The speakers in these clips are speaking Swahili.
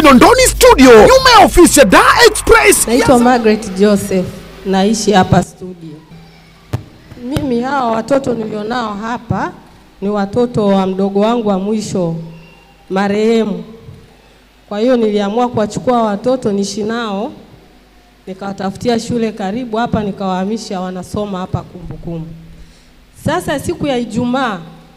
Kinondoni studio, nyuma ya ofisi ya Dar Express. Naitwa Margaret Joseph, naishi hapa studio. Mimi hawa watoto nilionao hapa ni watoto wa mdogo wangu wa mwisho marehemu. Kwa hiyo niliamua kuwachukua watoto niishi nao, nikawatafutia shule karibu hapa, nikawahamisha wanasoma hapa Kumbukumbu. Sasa siku ya Ijumaa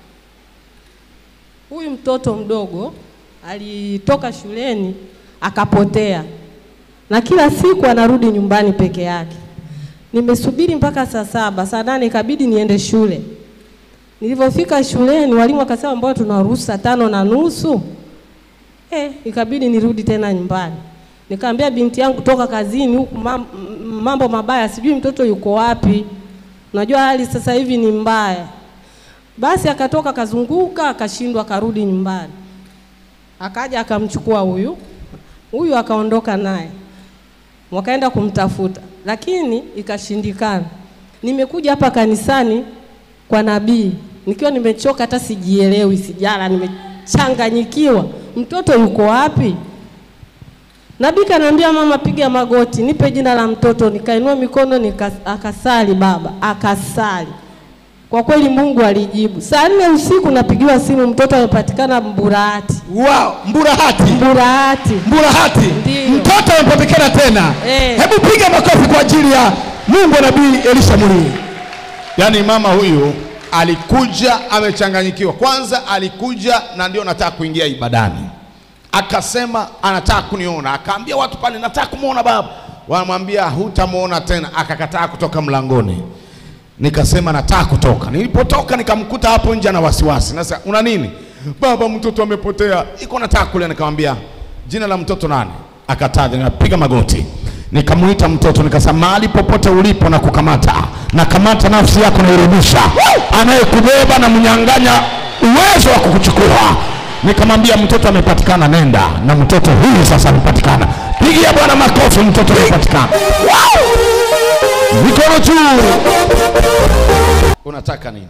huyu mtoto mdogo alitoka shuleni akapotea, na kila siku anarudi nyumbani peke yake. Nimesubiri mpaka saa saba, saa nane ikabidi niende shule. Nilivyofika shuleni, walimu wakasema mbona tunaruhusu saa tano na nusu. Eh, ikabidi nirudi tena nyumbani. Nikamwambia binti yangu toka kazini huku mam- m- mambo mabaya, sijui mtoto yuko wapi. Unajua hali sasa hivi ni mbaya. Basi akatoka akazunguka, akashindwa, akarudi nyumbani. Akaja akamchukua huyu huyu, akaondoka naye, wakaenda kumtafuta, lakini ikashindikana. Nimekuja hapa kanisani kwa nabii nikiwa nimechoka, hata sijielewi, sijala, nimechanganyikiwa, mtoto yuko wapi? Nabii kaniambia, mama, piga magoti, nipe jina la mtoto. Nikainua mikono nika, akasali baba, akasali. Kwa kweli Mungu alijibu. Saa nne usiku napigiwa simu, mtoto amepatikana Mburahati. Wow, Mburahati. Mburahati. Mburahati. Ndiyo. Mtoto amepatikana tena. Eh. Hebu piga makofi kwa ajili ya Mungu wa Nabii Elisha Mulii. Yaani mama huyu alikuja amechanganyikiwa. Kwanza alikuja na ndio nataka kuingia ibadani, akasema anataka kuniona, akaambia watu pale, nataka kumwona baba. Wanamwambia hutamwona tena, akakataa kutoka mlangoni. Nikasema nataka kutoka. Nilipotoka nikamkuta hapo nje na wasiwasi. Sasa una nini? Baba, mtoto amepotea, iko nataka kule. Nikamwambia jina la mtoto nani? Akataja. Nikapiga magoti, nikamuita mtoto, nikasema mahali popote ulipo na kukamata, na kamata nafsi yako nairudisha, anayekubeba na mnyang'anya uwezo wa kukuchukua. Nikamwambia mtoto amepatikana, nenda na mtoto huyu sasa amepatikana. Pigia Bwana makofi, mtoto amepatikana. Wow! Mikono juu. Unataka nini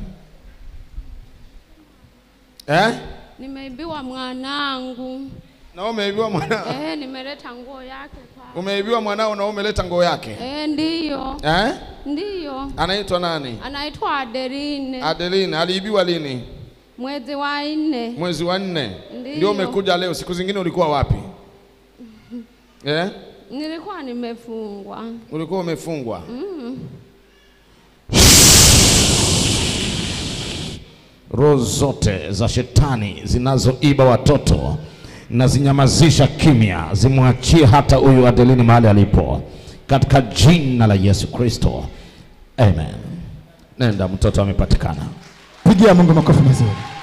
eh? Nimeibiwa mwanangu. Na wewe umeibiwa mwanao, Eh, nimeleta nguo yake kwa. umeibiwa mwanao na umeleta nguo yake Eh, ndiyo. eh? Ndiyo. Anaitwa nani? Anaitwa Adeline. Adeline. Aliibiwa lini? Mwezi wa nne. Mwezi wa nne. Ndiyo. Ndio umekuja leo. Siku zingine ulikuwa wapi eh? Nilikuwa nimefungwa. Ulikuwa umefungwa roho zote za shetani zinazoiba watoto na zinyamazisha kimya, zimwachie hata huyu Adelini mahali alipo, katika jina la Yesu Kristo, amen. Nenda, mtoto amepatikana. Pigia Mungu makofi mazuri.